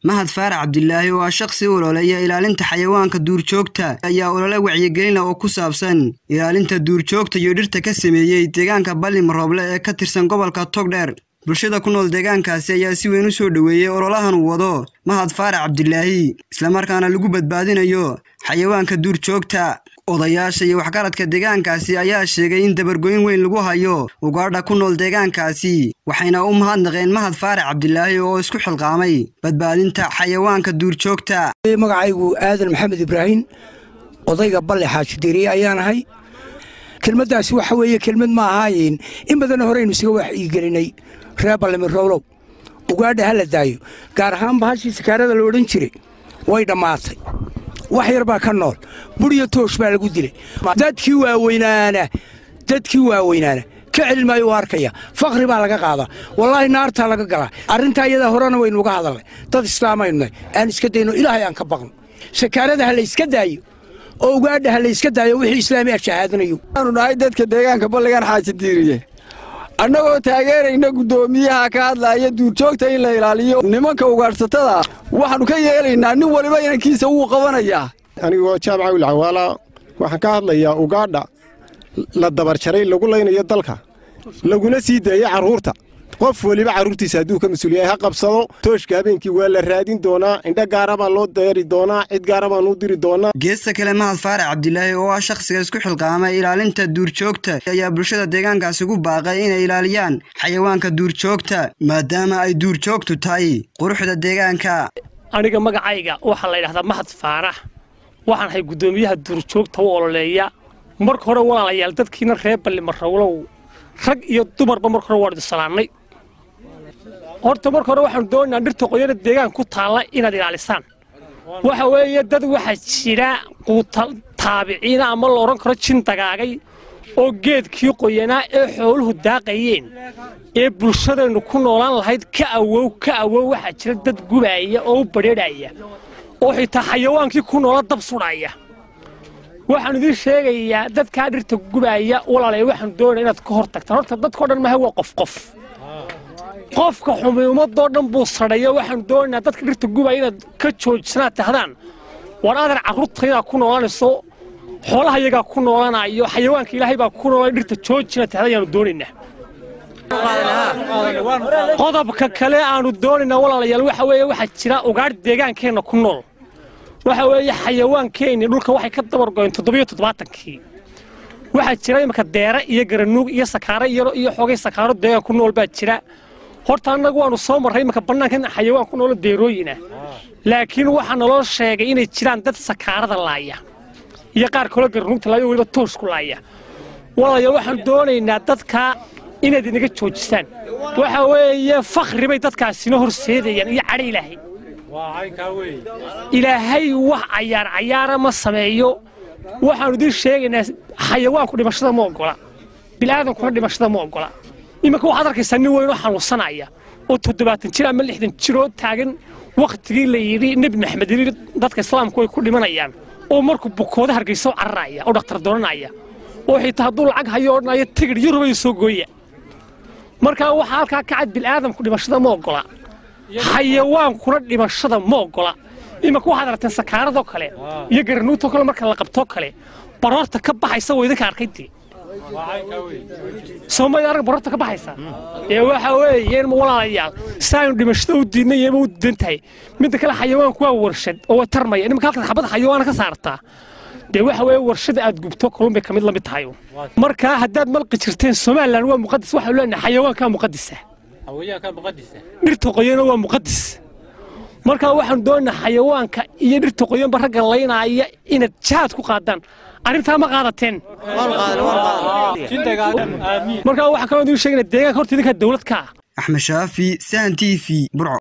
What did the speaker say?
mahad faarax cabdilaahi oo ah shakhsi ololeeya ilaalinta xayawaanka duurjoogta ayaa olole wacyigelina oo ku saabsan ilaalinta duurjoogta iyo dhirta ka sameeyey deegaanka ballim rooble ee ka tirsan gobolka togdheer bulshada ku nool deegaankaasi ayaa si weyn u soo dhoweeyey ololahan uu wado mahad faarax cabdilaahi islamarkaana lagu badbaadinayo xayawaanka duurjoogta odayaasha iyo waxgaradka deegaankaasi ayaa sheegay in dabargoyn weyn lagu hayo ugaadha ku nool deegaankaasi waxayna u mahadnaqeen mahad faarax cabdilaahi oo isku xilqaamay badbaadinta xayawaanka duurjoogta magacaygu aadan maxamed ibraahim odayga balle xaajidiriye ayaan ahay kelmaddaasi waxa weeye kelmad ma ahaayen in badanna horeynu isaga waxyigelinay reer ballimirowlow ugaadha ha la daayo gaar ahaan bahashii sakaarada la odhan jiray way dhammaatay wax yar baa ka nool buriyo toosh baa lagu dilay dadkii waaweynaana dadkii waaweynaana ka celin maayo u arkaya fakhri baa laga qaadaa wallaahi naartaa laga galaa arrintaa iyadaa horena waynu uga hadalnay dad islaamaynu nahay aan iska dayno ilaahay aan ka baqno sakaarada ha la yska daayo oo ugaadha ha la yska daayo wixii islaami ah shahaadanayo waanu nahay dadka deegaanka balligan xaajadiiriye annagoo taageerayna guddoomiyaha ka hadlaaya duurjoogta in la ilaaliyo nimanka ugaadhsatada waxaannu ka yeelaynaa nin waliba inankiisa wuu qabanayaa anigoo jaamaca wilcawaala waxaan ka hadlayaa ugaadha la dabarjaray lagu laynayo dalka laguna sii daayey carruurta qof weliba carruurtiisa hadduu ka mas-uulyahay ha qabsado tooshka habeenkii waa la raadin doonaa indho gaara baa loo deeri doonaa cid gaara baan u diri doonaa geesta kale mahad faarax cabdilaahi oo ah shakhsiga isku xilqaamay ilaalinta duurjoogta ayaa bulshada deegaankaasi ugu baaqay inay ilaaliyaan xayawaanka duurjoogta maadaama ay duurjoogtu tahay quruxda deegaanka aniga magacayga waxaa la yidhahdaa mahad faarax waxaan ahay guddoomiyaha duurjoogta u ololeeya marka hore walaalayaal dadkiina reer ballimarowlow rag iyo dumarba marka hore waan idin salaannay horta marka hore waxaanu doonaynaa dhirta qoyana deegaan ku taalla inaad ilaalisaan waxa weeye dad waxaa jira quuta taabiciina ama la odhan karo jin dagaagay oo geedkii qoyanaa ee xooluhu daaqayeen ee bulshadeennu ku noolaan lahayd ka awow ka awow waxaa jira dad gubaaya oo u badheedhaya oo xitaa xayawaankii ku noola dab sudhaya waxaan idiin sheegayaa dadkaa dhirta gubaaya walaalaya waxaanu doonaya inaad ka hor tagtaan horta dadkao dhan maha waa qof qof qofka xumi ummadoo dhan buu sadhayo waxaanu doonaynaa dadka dhirta gubaya inaad ka joojisanaad tahdaan war adan carruurtaydaa ku noolanayso xoolaha iyagaa ku noolanayo xayawaanka ilaahay baa ku noolay dhirta joojinaad tahda ayaanu doonaynaa qodobka kale aanu doonaynaa walaalayaal waxa weeye waxaa jira ugaadh deegaankeenna ku nool waxa weeye xayawaankeenni dhulka waxay ka dabargoyeen toddobiyo toddobaatankii waxaa jira imanka deere iyo garanuug iyo sakaaro yaro iyo xoogay sakaaro deegaan ku nool baa jira horta annagu waannu soo marray imanka bannaanka in xayawaan ku noolo deerooyinah laakiin waxaa naloo sheegay inay jiraan dad sakaarada laaya iyo qaar kaloo garanuugta laaya weliba toosh ku laaya walaalayaal waxaan doonaynaa dadka inaad inaga joojisaan waxa weeye fakhri bay dadkaasina horseedayaan iyo cadho ilaahay ilaahay wax cayaar cayaara ma sameeyo waxaannu idiin sheegaynaa xayawaanku dhimashada ma oggola bil'aadankuna dhimashada ma oggola iminka waxaad arkaysaa nin weynoo xanuunsanaya oo toddobaatan jir ama lixdan jiroo taagan wakhtigii la yidhi nebi maxamed yidhi dadka islaamku way ku dhimanayaan oo markuu bukooda hargeysa u cararaya oo dhakhtar doonanaya oo xitaa hadduu lacag hayo odhanaya tigidh yurubay soo gooya markaa waxaa halkaa ka cad bil'aadamku dhimashada ma oggola xayawaankuna dhimashada ma oggola imanka waxaad aragteen sakaaradoo kale iyo garanuugtoo kale marka la qabtoo kale baroorta ka baxaysa waa idinka arkaydii soomaalida arag baroorta ka baxaysa ee waxa weeye in walaalayaal saaynu dhimashada u diidnay iyama u diidan tahay midda kale xayawaanku waa warshad oo way tarmaya nimanka halkaad xabada xayawaana ka saartaa dee waxa weeye warshada aad gubto kalluun bay ka mid la mid tahay markaa haddaad malqi jirteen somalilan waa muqadis waxaanu leenahay xayawaankaa muqadisa dhirta qoyana waa muqadis markaa waxaanu doonaynaa xayawaanka iyo dhirta qoyanba ragga laynaaya inaad jahaad ku qaadaan arrintaa ma qaadateen markaa waxaa kaloo idiin sheegana deegaanka horta idinkaa dawlad ka ah axmed shaafi sahan t v burco